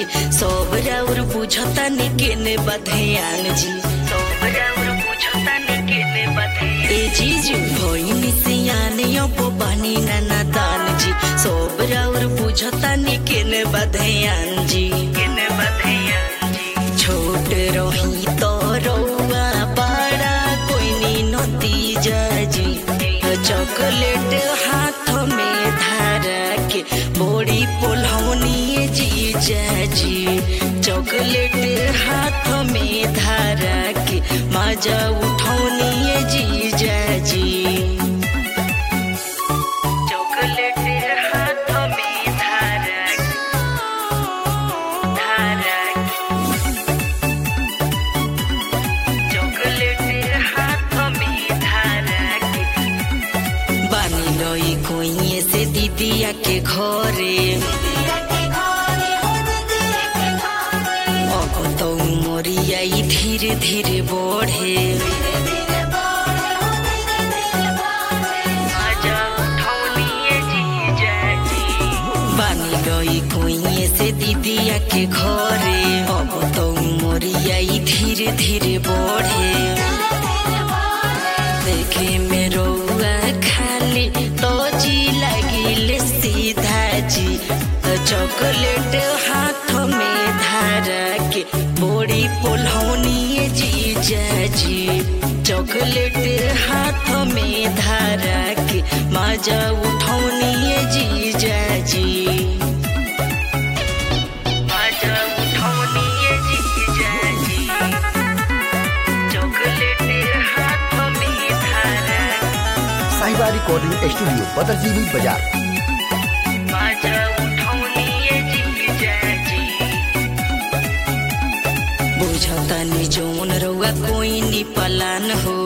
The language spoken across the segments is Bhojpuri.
सब राउर बुझता ने केने बधयान जी सब राउर बुझता ने केने बधयान ए जीजू भइनी सियाने अब बानी नाना दान जी सब राउर बुझता ने केने बधयान जी केने बधयान जी छोट रही तो रौआ बड़ा कोई नी नतीजा जी चॉकलेट हाथ में धारा के बोड़ी पोलौनी जीजा जी चॉकलेट हाथ में धारा के मजा उठौनी जीजा जी चॉकलेट हाथ में धारा के धारा के चॉकलेट हाथ में धारा के बानी लई कोइए से दीदिया के घरे अब तो मोरिया ई धीरे धीरे बढ़े आजा उठौनिए जीजा जी। बानी लई कोइए से दीदिया के घरे अब तो मोरिया ई धीरे धीरे बढ़े देखे में रौआ खाली तो जी लगिल सीधा जी चॉकलेट हाथ में धारा के बोड़ी पोलौनी जीजा जी चॉकलेट हाथ में धारा के मजा उठौनी जीजा जी मजा उठौनी जीजा जी चॉकलेट हाथ में धारा साहिबा रिकॉर्डिंग स्टूडियो बदरजीवी बाजार मजा उठौनी जीजा जी बुझता नि जौन रउआ कोई नि पलान हो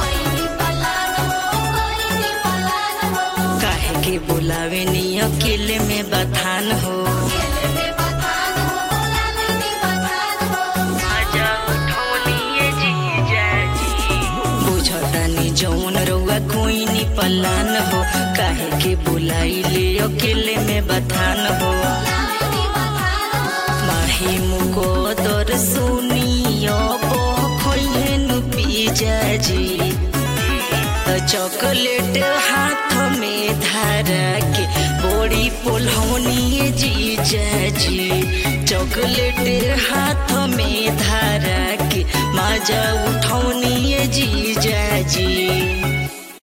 काहे के बुलावे नि अकेले में बथान हो मजा उठौनी जीजा जी बुझता नि जौन रउआ कोई नि पलान हो काहे के बुलाई ले अकेले में बथान हो माही मुको दर सुनियो खोइहेनु पिजा जी चॉकलेट हाथ में धारा के बोड़ी पोलौनी जीजा जी चॉकलेट हाथ में धारा के मजा उठौनी जी